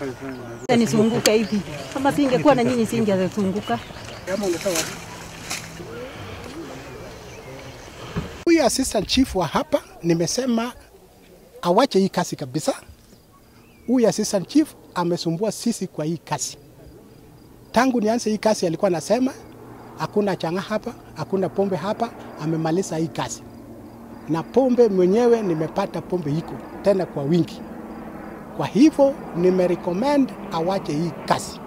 Nisunguke hivi. Kama singekuwa na nyinyi singesunguka. Huyu assistant chief wa hapa nimesema awache hii kazi kabisa. Huyu assistant chief amesumbua sisi kwa hii kazi. Tangu nianze hii kazi alikuwa anasema hakuna changa hapa, hakuna pombe hapa, amemaliza hii kazi. Na pombe mwenyewe nimepata pombe iko tena kwa wingi. Kwa hivyo nimerecommend awache hii kazi.